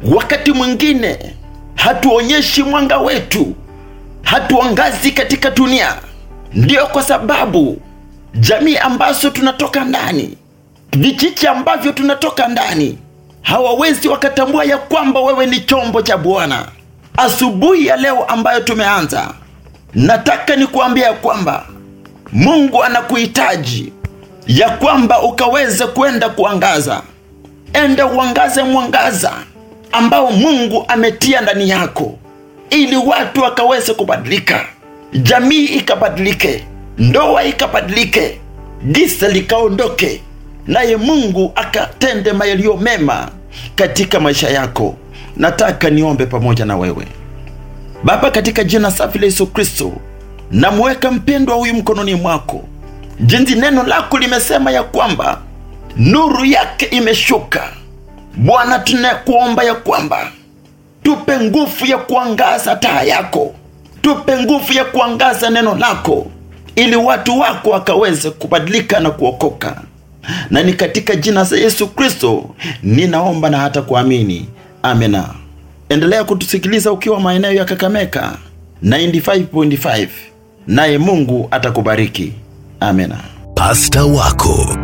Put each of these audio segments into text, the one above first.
wakati mwingine hatuonyeshi mwanga wetu, hatuangazi katika dunia. Ndiyo kwa sababu jamii ambazo tunatoka ndani, vijiji ambavyo tunatoka ndani, hawawezi wakatambua ya kwamba wewe ni chombo cha Bwana. Asubuhi ya leo ambayo tumeanza, nataka nikuambia ya kwamba Mungu anakuhitaji ya kwamba ukaweze kwenda kuangaza. Enda uangaze mwangaza ambao Mungu ametia ndani yako, ili watu wakaweze kubadilika, jamii ikabadilike, ndoa ikabadilike, giza likaondoke, naye Mungu akatende yaliyo mema katika maisha yako. Nataka niombe pamoja na wewe. Baba, katika jina safi la Yesu Kristo, namweka mpendwa huyu mkononi mwako, jinsi neno lako limesema ya kwamba nuru yake imeshuka. Bwana, tunakuomba ya kwamba tupe nguvu ya kuangaza taa yako, tupe nguvu ya kuangaza neno lako, ili watu wako wakaweze kubadilika na kuokoka. Na ni katika jina la Yesu Kristo ninaomba na hata kuamini, amena. Endelea kutusikiliza ukiwa maeneo ya Kakameka 95.5, naye Mungu atakubariki. Amena. Pasta wako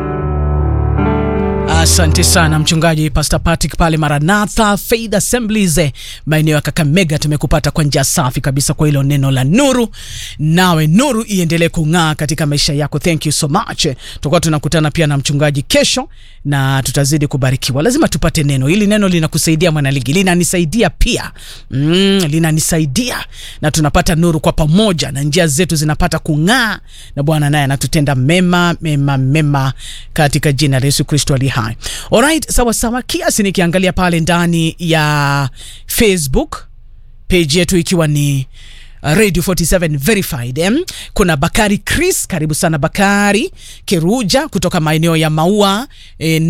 Asante sana mchungaji Pastor Patrick pale Maranatha Faith Assemblies eh, maeneo ya Kakamega. Tumekupata kwa njia safi kabisa kwa hilo neno la nuru, nawe nuru iendelee kung'aa katika maisha yako. Thank you so much. Tutakuwa tunakutana pia na mchungaji kesho na tutazidi kubarikiwa. Lazima tupate neno hili. Neno linakusaidia mwanaligi, linanisaidia pia mm, linanisaidia na tunapata nuru kwa pamoja, na njia zetu zinapata kung'aa, na Bwana naye anatutenda mema mema mema katika jina la Yesu Kristo ali hai. Alright, sawa sawa. Kiasi nikiangalia pale ndani ya Facebook page yetu ikiwa ni uh, Radio 47 verified eh? Kuna Bakari Chris, karibu sana Bakari Keruja kutoka maeneo ya Maua eh,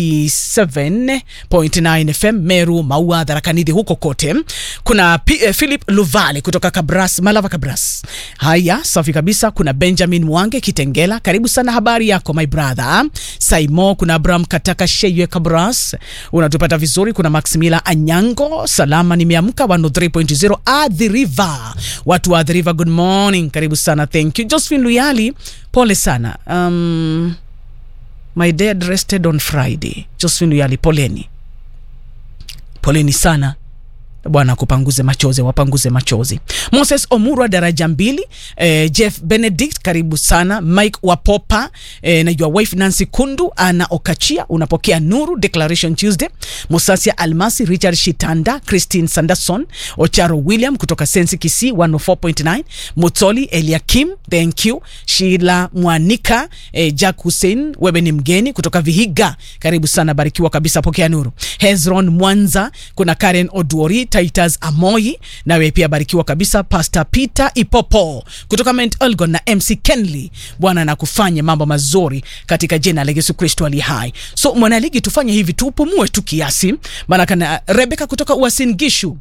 97.9 FM Meru, Maua, Dharakanidi huko kote. Kuna P, eh, Philip Luvale kutoka Kabras, Malava Kabras. Haya, safi kabisa. Kuna Benjamin Mwange Kitengela, karibu sana, habari yako my brother. Saimo, kuna Abraham Kataka Sheywe Kabras, unatupata vizuri. Kuna Maximila Anyango, salama nimeamka 103.0 Athi River watu wa Athi River, good morning, karibu sana, thank you. Josephine Luyali, pole sana. Um, my dad rested on Friday. Josephine Luyali, poleni, poleni sana. Bwana akupanguze machozi, wapanguze machozi. Moses Omurwa daraja mbili. Eh, Jeff Benedict karibu sana. Mike Wapopa eh, na your wife Nancy Kundu ana Okachia unapokea nuru Declaration Tuesday. Musasia Almasi, Richard Shitanda, Christine Sanderson, Ocharo William kutoka Sensi Kisii 104.9, Mutoli Eliakim, thank you. Sheila Mwanika, eh, Jack Hussein, wewe ni mgeni kutoka Vihiga, karibu sana, barikiwa kabisa, pokea nuru. Hezron Mwanza, kuna Karen Oduori Titus Amoyi, nawe pia barikiwa kabisa. Pastor Peter Ipopo kutoka Mount Elgon na MC Kenley, Bwana na kufanya mambo mazuri katika jina la Yesu Kristo ali hai. So mwanaligi, tufanye hivi, tupumue tu kiasi, maana kana Rebeka kutoka Uasin Gishu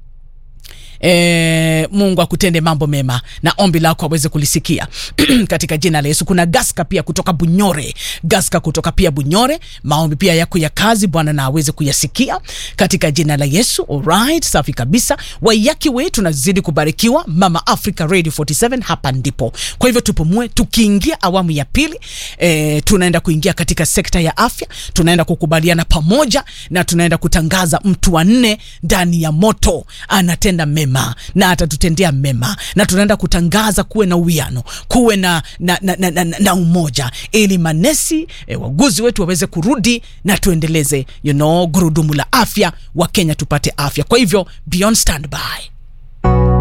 E, Mungu akutende mambo mema na ombi lako aweze kulisikia katika jina la Yesu. Kuna Gaska pia kutoka Bunyore, Gaska kutoka pia Bunyore, maombi pia yako ya kazi Bwana na aweze kuyasikia katika jina la Yesu. Alright, safi kabisa. Waiyaki we tunazidi kubarikiwa. Mama Africa Radio 47 hapa ndipo. Kwa hivyo tupumue, tukiingia awamu ya pili e, tunaenda kuingia katika sekta ya afya, tunaenda kukubaliana pamoja na tunaenda kutangaza mtu wa nne ndani ya moto anatenda mema na atatutendea mema, na tunaenda kutangaza kuwe na uwiano, kuwe na, na, na, na, na, na umoja, ili manesi e, waguzi wetu waweze kurudi na tuendeleze you know, gurudumu la afya wa Kenya, tupate afya. Kwa hivyo beyond standby